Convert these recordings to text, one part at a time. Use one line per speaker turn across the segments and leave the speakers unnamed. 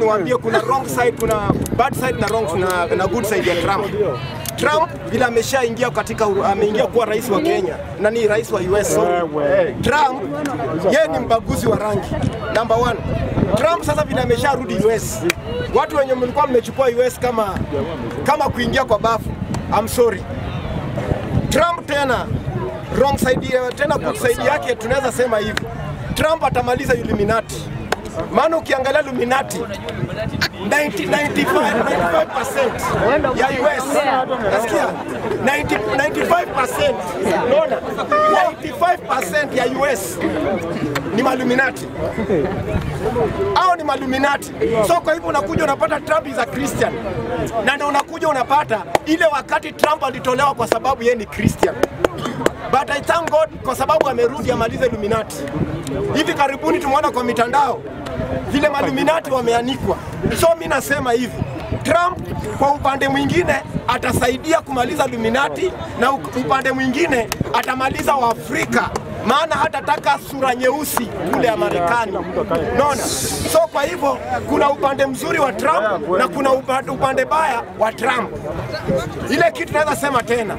niwaambie, kuna wrong side, kuna bad side na wrong na, na good side ya Trump. Trump vile ameshaingia katika ameingia kuwa rais wa Kenya na ni rais wa US. sorry. Trump yeye ni mbaguzi wa rangi number one. Trump sasa vile amesharudi US, watu wenye mlikuwa mmechukua US kama kama kuingia kwa bafu, I'm sorry. Trump tena wrong side ya- tena good side yake tunaweza sema hivi. Trump atamaliza Illuminati. Maana ukiangalia Illuminati 90, 95, 95% ya US nasikia 90, 95% unaona 95% ya US ni maluminati au ni maluminati. So kwa hivyo unakuja unapata Trump is a Christian, na ndio unakuja unapata ile wakati Trump alitolewa kwa sababu yeye ni Christian. But I thank God kwa sababu amerudi amalize Illuminati. Hivi karibuni tumeona kwa mitandao vile maluminati wameanikwa. So mi nasema hivi, Trump kwa upande mwingine atasaidia kumaliza Illuminati na u- upande mwingine atamaliza Waafrika maana hatataka sura nyeusi kule ya Marekani. Unaona? So kwa hivyo kuna upande mzuri wa Trump na kuna upa- upande baya wa Trump. Ile kitu naweza sema tena,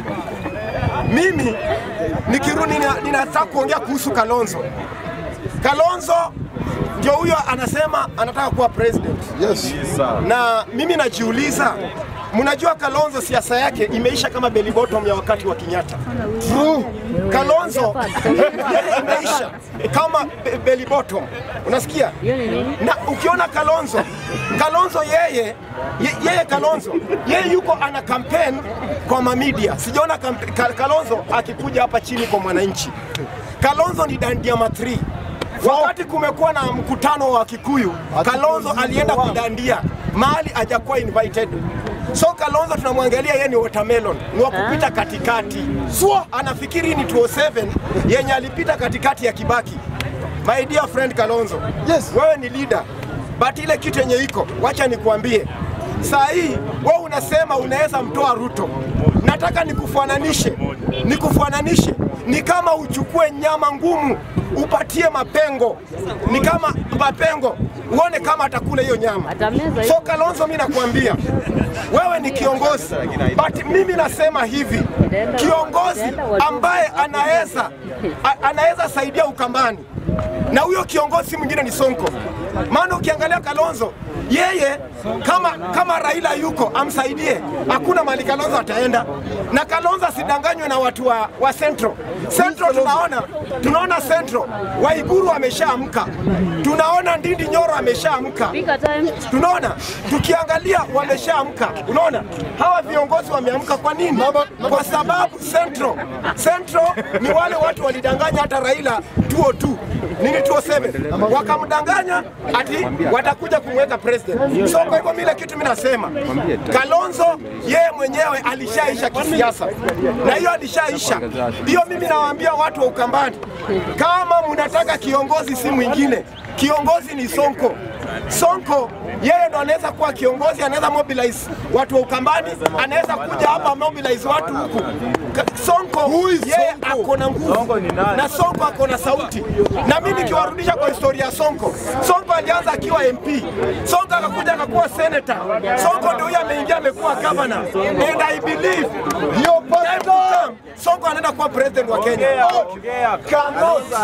mimi nikirudi, nina- ninataka kuongea kuhusu Kalonzo. Kalonzo ndio huyo anasema anataka kuwa president.
Yes.
Na mimi najiuliza, mnajua Kalonzo siasa yake imeisha kama belly bottom ya wakati wa Kenyatta.
True.
Kalonzo imeisha kama be- belly bottom, unasikia? Na ukiona Kalonzo, Kalonzo yeye ye- yeye Kalonzo yeye yuko ana campaign kwa mamidia, sijaona kampe- Ka- Kalonzo akikuja hapa chini kwa mwananchi. Kalonzo ni dandia matri Wakati kumekuwa na mkutano wa Kikuyu, Kalonzo alienda kudandia mahali hajakuwa invited. So Kalonzo tunamwangalia yeye ni watermelon, ni wa kupita katikati. So anafikiri ni 207 yenye alipita katikati ya Kibaki. My dear friend Kalonzo,
Yes.
wewe ni leader, but ile kitu yenye iko, wacha nikuambie saa hii wewe unasema unaweza mtoa Ruto. Nataka nikufananishe, nikufananishe ni kama uchukue nyama ngumu upatie mapengo, ni kama mapengo, uone kama atakula hiyo nyama.
Atameza
So Kalonzo, mimi nakwambia wewe ni kiongozi, but mimi nasema hivi, kiongozi ambaye anaweza a- anaweza saidia Ukambani na huyo kiongozi mwingine ni Sonko. Maana ukiangalia Kalonzo yeye kama kama Raila yuko amsaidie, hakuna mali Kalonzo ataenda, na Kalonzo asidanganywe na watu wa, wa Central. Central tunaona tunaona Central Waiguru ameshaamka, tunaona Ndindi Nyoro ameshaamka,
Pika time.
tunaona tukiangalia wameshaamka. Unaona hawa viongozi wameamka. Kwa nini? Kwa sababu Central Central ni wale watu walidanganya hata Raila 202 nini 207 wakamdanganya ati watakuja kumweka president. So kwa hivyo mile kitu mimi nasema Kalonzo yeye mwenyewe alishaisha kisiasa, na hiyo alishaisha hiyo. Mimi nawaambia watu wa Ukambani, kama mnataka kiongozi si mwingine, kiongozi ni Sonko. Sonko yeye ndo anaweza kuwa kiongozi, anaweza mobilize watu wa Ukambani, anaweza kuja hapa mobilize watu huku. Ka- Sonko yeye ako na nguvu na Sonko ako na sauti, na mimi nikiwarudisha kwa historia ya Sonko, Sonko alianza akiwa MP, Sonko akakuja akakuwa senator, Sonko ndio huyo ameingia amekuwa governor, and I believe
Hiyo
time to come, Sonko anaenda kuwa president wa Kenya.
Ongea, ongea.
Kalonzo